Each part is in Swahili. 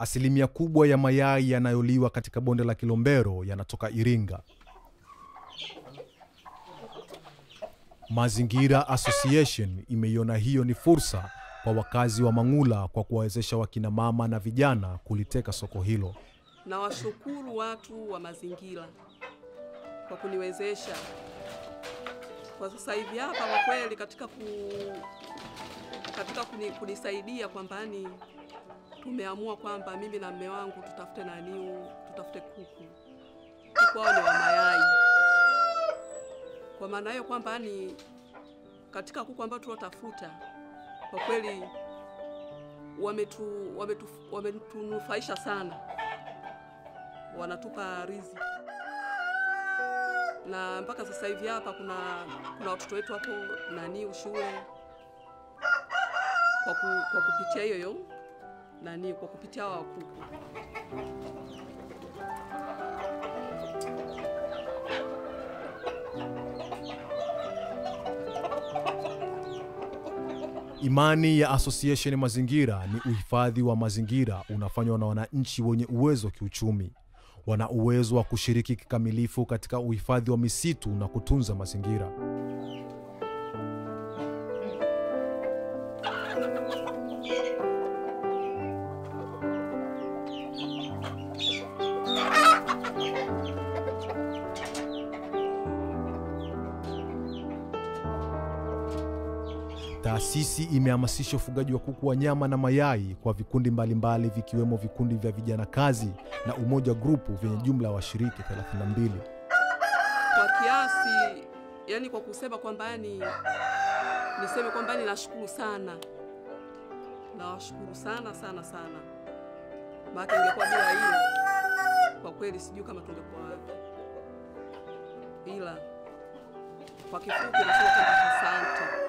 Asilimia kubwa ya mayai yanayoliwa katika bonde la Kilombero yanatoka Iringa. Mazingira Association imeiona hiyo ni fursa kwa wakazi wa Mang'ula kwa kuwawezesha wakina mama na vijana kuliteka soko hilo. na washukuru watu wa mazingira kwa kuniwezesha kwa sasa hivi hapa. Kwa kweli katika ku, katika kuni, kunisaidia kwamba ni tumeamua kwamba mimi na mme wangu tutafute naniu tutafute kuku kuku hao ni wa mayai. Kwa maana hiyo kwamba ni katika kuku ambao tulotafuta kwa kweli wametu, wametu, wametunufaisha sana wanatupa riziki na mpaka sasa hivi hapa kuna kuna watoto wetu hapo nani shule kwa, ku, kwa kupitia hiyo hiyo nani kwa kupitia hawa kuku. Imani ya Association Mazingira ni uhifadhi wa mazingira unafanywa na wananchi wenye uwezo wa kiuchumi. Wana uwezo wa kushiriki kikamilifu katika uhifadhi wa misitu na kutunza mazingira. Taasisi imehamasisha ufugaji wa kuku wa nyama na mayai kwa vikundi mbalimbali vikiwemo vikundi vya vijana kazi na Umoja Grupu vyenye jumla ya washiriki 32. Kwa kiasi yani, kwa kusema kwamba yani niseme kwamba yani nashukuru sana, nawashukuru sana sana sana, maana ingekuwa bila hilo kwa kweli sijui kama tungekuwa wapi, ila kwa kifupi nasema kwamba asante.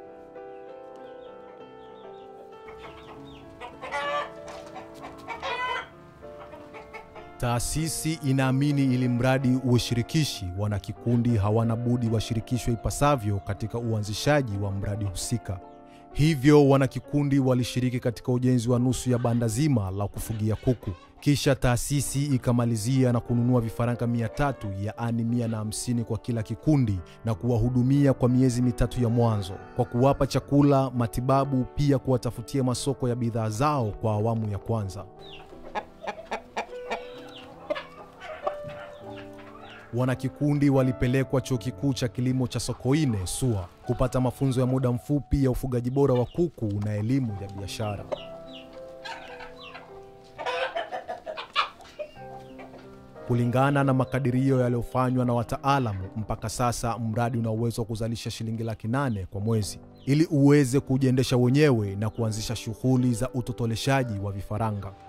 Taasisi inaamini ili mradi uwe shirikishi, wanakikundi hawana budi washirikishwe ipasavyo katika uanzishaji wa mradi husika. Hivyo wanakikundi walishiriki katika ujenzi wa nusu ya banda zima la kufugia kuku. Kisha taasisi ikamalizia na kununua vifaranga mia tatu yaani mia na hamsini kwa kila kikundi na kuwahudumia kwa miezi mitatu ya mwanzo kwa kuwapa chakula, matibabu, pia kuwatafutia masoko ya bidhaa zao kwa awamu ya kwanza. Wanakikundi walipelekwa chuo kikuu cha kilimo cha Sokoine SUA kupata mafunzo ya muda mfupi ya ufugaji bora wa kuku na elimu ya biashara. Kulingana na makadirio yaliyofanywa na wataalamu, mpaka sasa mradi una uwezo wa kuzalisha shilingi laki nane kwa mwezi ili uweze kujiendesha wenyewe na kuanzisha shughuli za utotoleshaji wa vifaranga.